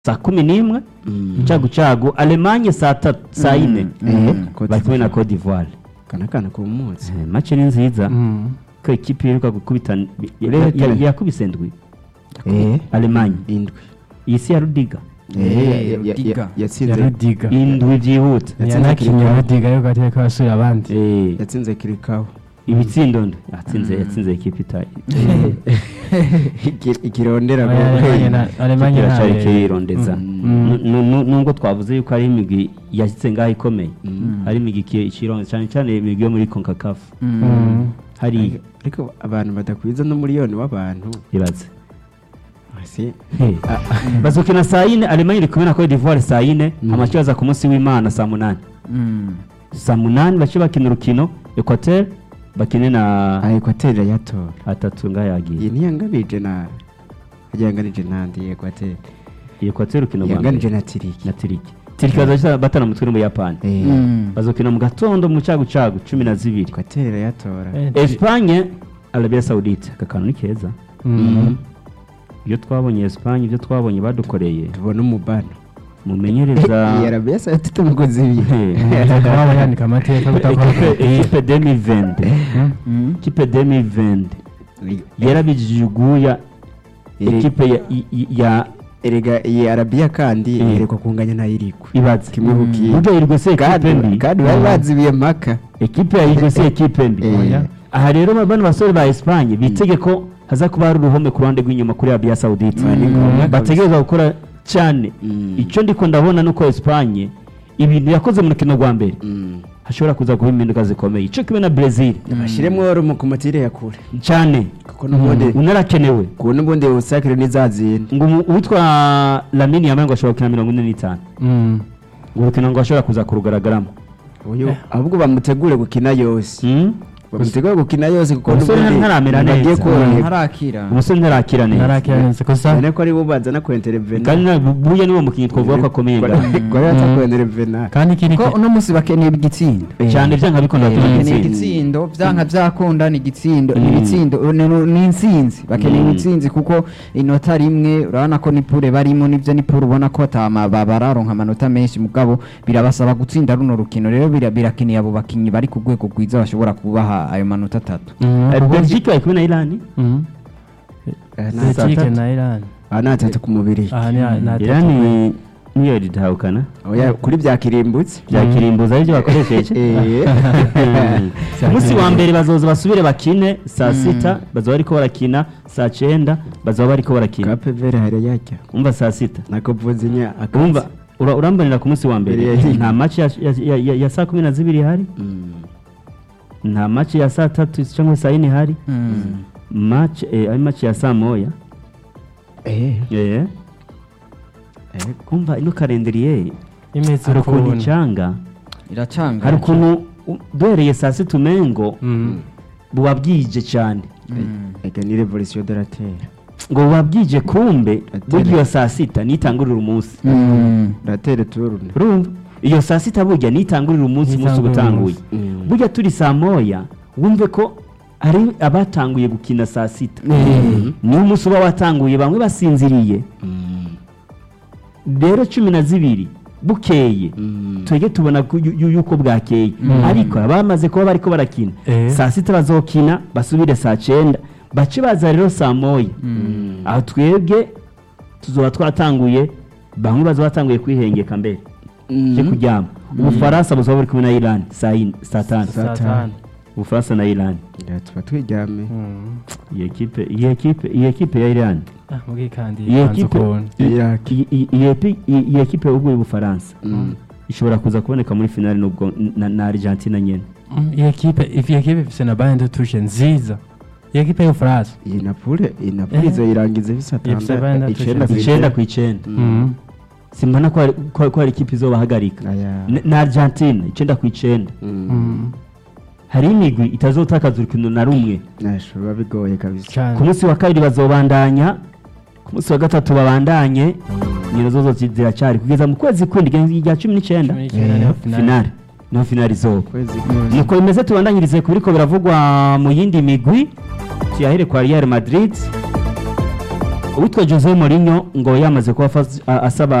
saa kumi n'imwe cagu cagu alemanye saa tatu saa ine bari kumwe na cote d'ivoire kana kana ku munsi Eh, match ni nziza ko ikipe iheruka gukubita Rero ya- ya- yakubise ndwi eh alemanye indwi iyi si ya rudiga Eh, ya- ya- ya- Rudiga. ya yatsinze rudiga indwi byihuta Yatsinze yanakinye Kirikawa. rudiga yuko atari ko basura abandi Eh, yatsinze kirikawa ibitsindo ndo yatsinze yatsinze ikipe itayi Iki- ikirondera Oya, Alemanye na- Alemanye kiracari ntabe- kirondeza Mm. Nu- nu- nubwo twavuze yuko ari imigwi yashitse ngaho ikomeye ari imigwi iki- ikironze cyane cyane imigwi yo muri concacaf Mm. hari ariko abantu badakwiza n'umuriyoni w'abantu ibaze si Hey. bazokina saa yine alemanye iri kumwe na cote d'ivoire saa yine amakipe aza ku munsi w'imana saa munani saa munani bace bakina urukino equateur bakine na ekwateri yatora atatu ngaho yagiye iyi ntiyanganije na yanganije nandi ekwateri equateur urukino rwa yanganije mbere na tiriki na tiriki tiriki baza batana mutwe n'umuyapani Eh, bazokina mu gatondo mu cagu cagu cumi na zibiri ekwateri yatora Eh, Espagne Arabia Saudite aka kantu ni keza Mm. iyo twabonye Espagne ibyo twabonye badukoreye tubona umubano mumenyereza iyi arabiya saa tatu umugozi ibiri Eh, Bakaba yandika amateka kutakora ekipe ekipe 2020 ekipe 2020 yarabijiguya Iri- ekipe ya, i- i- ya erega iyi arabiya kandi Eh. yerekwa kunganya na irigwe ibaze kimwe ku kindi burya irigwe se ekipe kandi mbi kandi bari bazibiye mpaka ekipe ya irigwe se ekipe mbi Eh. Oya. aha rero bano basore ba Espagne bitege ko haza kuba hari uruhome ku ruhande rw'inyuma kuri Arabia Saudite Ni ngombwa kabisa. bategereza gukora cyane Mm. icyo ndiko ndabona nuko Espagne ibintu yakoze mu rukino rwa mbere hashobora kuza kuba impinduka zikomeye icyo kimwe na Brazil bashyiremo rumu ku matire ya kure cyane kuko n'ubundi unarakenewe ku n'ubundi usakire n'izazindi ngo umu- uwitwa Lamine Yamal ngo ashobora gukina mirongo ine n'itanu Mm. ngo urukino ngo ashobora kuza kurugaragaramo uyu ahubwo bamutegure gukina yose Mm? bamutegure gukina yose kuko Umusore ntaramera bagiye neza. koroherwa ntarakira umusore ntarakira neza Ntarakira neza gusa cyane ko ari bo bazana kwenterevena kandi na- buya niwo mukinnyi twavuga ko akomeye ngaho gwari baza kwenterevena kandi ikindi ko uno munsi bakeneye igitsindo cyane byanga bikunda bakeneye batuma igitsindo byanka byakunda ni igitsindo ni Mm. ibitsindo ni- ni- ni intsinzi bakeneye Mm. intsinzi kuko inota rimwe urabona ko ni pure barimo nibyo ni pure ubona ko atama ba- bararonka amanota menshi mugabo birabasaba gutsinda runo rukino rero bira- birakeneye abo bakinnyi bari ku rwego rwiza bashobora kubaha ayo manota atatu Mm. Eh, Belgique bari kumwe na Iran Mm. Belgique na Iran aha ni atatu ku mubiri aha ni ni atatu. Iran niyo ritahukana Oya, kuri byakirimbutse byakirimbuza aribyo bakoresheje Eh. umunsi wa mbere bazoza basubire bakine saa sita bazaba bariko barakina saa cyenda bazaba bariko barakina kapevere hari yajya umva saa sita nako vuze nya umva ura- urambanira ku munsi wa mbere Mbere ya- nta match ya, ya, ya, ya, ya saa kumi na zibiri ihari nta match ya saa tatu cyangwa saa yine ihari match eh, ari match ya saa moya eh eh eh umva ino kalendriye imeze hari ukuntu ukuntu icanga iracanga hari ukuntu u- duhereye saa sita umengo Mm. buba bwije cyane ega ni revolution de la terre ngo buba bwije kumbe Atera. burya iyo saa sita nitangurira umunsi la terre tourne urumva iyo saa sita burya nitangurira umunsi umunsi uba Nitangurira utanguye Mm. burya turi saa moya wumve ko ari abatanguye gukina saa sita niyo umunsi uba watanguye bamwe basinziriye rero cumi na zibiri bukeye twege tubona ko yu- yu- yuko bwakeye ariko abamaze kuba bariko barakina Eh. saa sita bazokina basubire saa cyenda bace baza rero saa moya aho twebwe tuzoba twatanguye bamwe bazoba batanguye kwihengeka mbere cyo kuryama ubufaransa buzoba buri kumwe na iran saa yine- saa tanu saa tanu ubufaransa na iran Ya, tuba twiryame Mm. iyi ekipe iyi ekipe iyi ekipe ya iran Ah, mugi kandi iyi ipanze ekipe ukuntu Iraki. iyi- iyi- iyi epi- iyi- iyi ekipe y'ubuguye ubufaransa Mm. ishobora kuza kuboneka muri finale nubwo na, na argentina nyene Mm, iyi ekipe iyi ekipe ifise na bande tushe nziza iyi ekipe y'ubufaransa iyi napule iyi napule Eh. izoyirangiza bisa Ifise bane na icenda tushe. icenda ku icenda Mm. simbona ko hari- ko ko hari ikipe izobahagarika Aya. N- na argentina icenda ku icenda Mm. Mm. hari imigwi itazotakaza urukino na rumwe Nasho biba bigoye kabisa cyane ku munsi wa kabiri bazobandanya ku munsi wa gatatu babandanye nyina zozo zi- ziracyari kugeza mu kwezi kw'indwi rya cumi n'icenda Cumi n'icyenda niho finale. finale niho finale izoba kwezi nuko bimeze tubandanyirize ku biriko biravugwa mu yindi migwi tuyahere kwa real madrid uwitwa Jose Mourinho ngo yamaze kuba afas- a- asaba